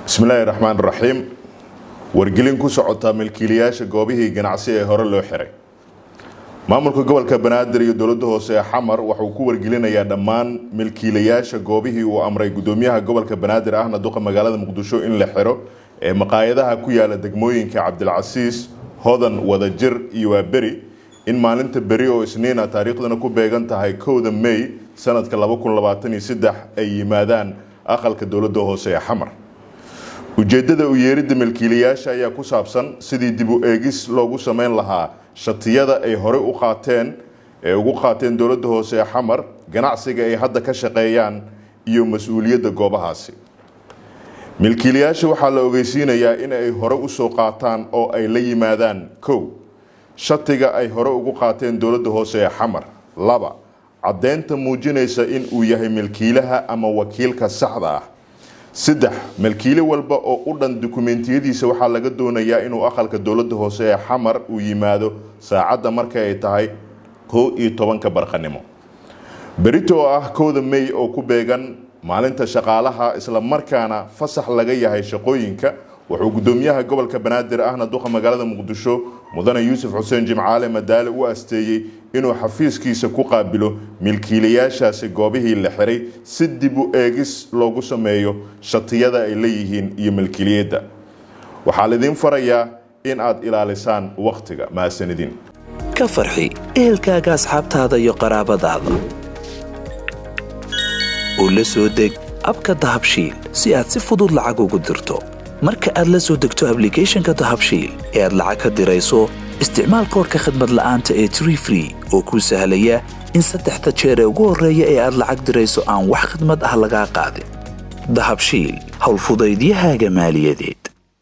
bismillaahi raxmaan raxiim wargelin ku socota milkiilayaasha goobihii ganacsi ee hore loo xiray maamulka gobolka banaadir iyo dowladda hoose ee xamar waxauu ku wargelinayaa dhammaan milkiilayaasha goobihii uu amray gudoomiyaha gobolka banaadir ahna duqa magaalada muqdisho in la xiro ee maqaayadaha ku yaala degmooyinka cabdilcasiis hodan wadajir iyo waaberi in maalinta beri oo isniina taariikhdana ku beegan tahay kowda may sanadka ay yimaadaan aqalka dowladda hoose ee xamar ujeedada u yeeridda milkiilayaasha ayaa ku saabsan sidii dib u eegis loogu sameyn lahaa shatiyada ay horey u qaateen ee ugu qaateen dowladda hoose ee xamar ganacsiga ay hadda ka shaqeeyaan iyo mas-uuliyadda goobahaasi milkiilayaasha waxaa la ogeysiinayaa in ay hore usoo qaataan oo ay la yimaadaan kow shatiga ay hore ugu qaateen dowladda hoose ee xamar laba caddeynta muujinaysa in uu yahay milkiilaha ama wakiilka saxda ah saddex milkiile walba oo u dhan dukumeentiyadiisa waxaa laga doonayaa inuu aqalka dowladda hoose ee xamar uu yimaado saacadda marka ay tahay kow iyo tobanka barqanimo berito oo ah kowda may oo ku beegan maalinta shaqaalaha isla markaana fasax laga yahay shaqooyinka wuxuu gudoomiyaha gobolka banaadir ahna duqa magaalada muqdisho mudane yuusuf xuseen jimcaale madaale u asteeyey inuu xafiiskiisa ku qaabilo milkiilayaashaasi goobihii la xiray si dib u eegis loogu sameeyo shatiyada ay leeyihiin iyo milkiiliyadda waxaa lidiin farayaa in aad ilaalisaan wakhtiga mahadsanidin ka farxi ehelkaaga asxaabtaada iyo qaraabadaada oo la soo deg abka dahabshiil si aad si fudud lacag ugu dirto marka aad la soo degto ablicathonka dahabshiil ee aad lacag ka dirayso isticmaal koorka khadmad la'aanta ee tree free oo kuu sahlaya in saddexda jeer ee ugu horreeya ee aad lacag dirayso aan wax khadmad ah lagaa qaadin dahabshiil howlfudaydiyahaaga maaliyadeed